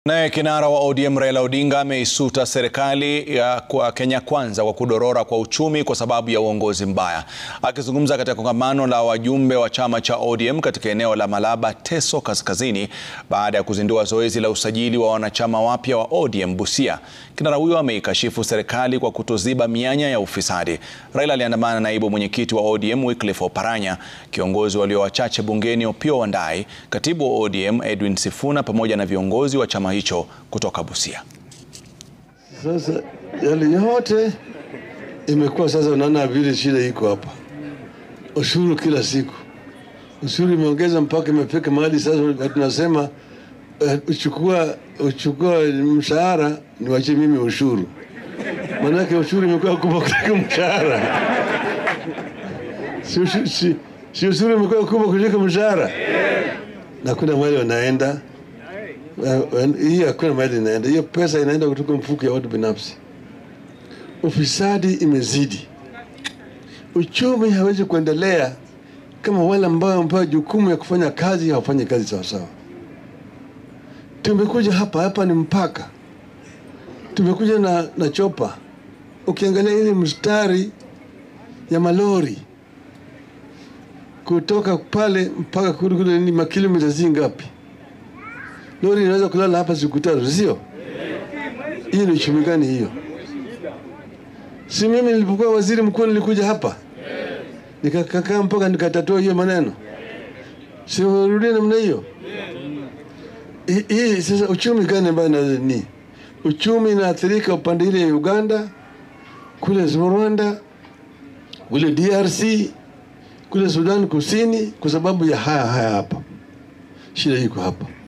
Naye kinara wa ODM Raila Odinga ameisuta serikali ya kwa Kenya Kwanza kwa kudorora kwa uchumi kwa sababu ya uongozi mbaya. Akizungumza katika kongamano la wajumbe wa chama cha ODM katika eneo la Malaba, Teso Kaskazini, baada ya kuzindua zoezi la usajili wa wanachama wapya wa ODM Busia, kinara huyo ameikashifu serikali kwa kutoziba mianya ya ufisadi. Raila aliandamana na naibu mwenyekiti wa ODM Wycliffe Oparanya, kiongozi walio wachache bungeni Opiyo Wandayi, katibu wa ODM Edwin Sifuna pamoja na viongozi wa chama hicho kutoka Busia. Sasa yale yote imekuwa sasa, unaona vile shida iko hapa, ushuru kila siku, ushuru imeongeza mpaka imefika mahali sasa tunasema uh, uchukua uchukua mshahara niwachie mimi ushuru, maanake ushuru imekuwa kubwa kuliko mshahara. Si, ushu- si, si ushuru imekuwa kubwa kuliko mshahara, na kuna mahali wanaenda Uh, hii hakuna mahali inaenda, hiyo pesa inaenda kutoka mfuko ya watu binafsi. Ufisadi imezidi, uchumi hawezi kuendelea kama wale ambao wamepewa jukumu ya kufanya kazi hawafanyi kazi sawasawa. Tumekuja hapa hapa ni mpaka, tumekuja na, na chopa. Ukiangalia ile mstari ya malori kutoka pale mpaka kule kule ni makilomita zingapi? lori inaweza kulala hapa siku tatu, sio? Hiyo ni uchumi gani hiyo? Si mimi nilipokuwa waziri mkuu nilikuja hapa nikakaa mpaka nikatatua hiyo maneno, sirudia namna hiyo. Hii- Hii sasa uchumi gani ambayo na ni uchumi inaathirika upande ile ya Uganda, kule Rwanda, kule DRC, kule Sudan Kusini, kwa sababu ya haya haya hapa. Shida iko hapa.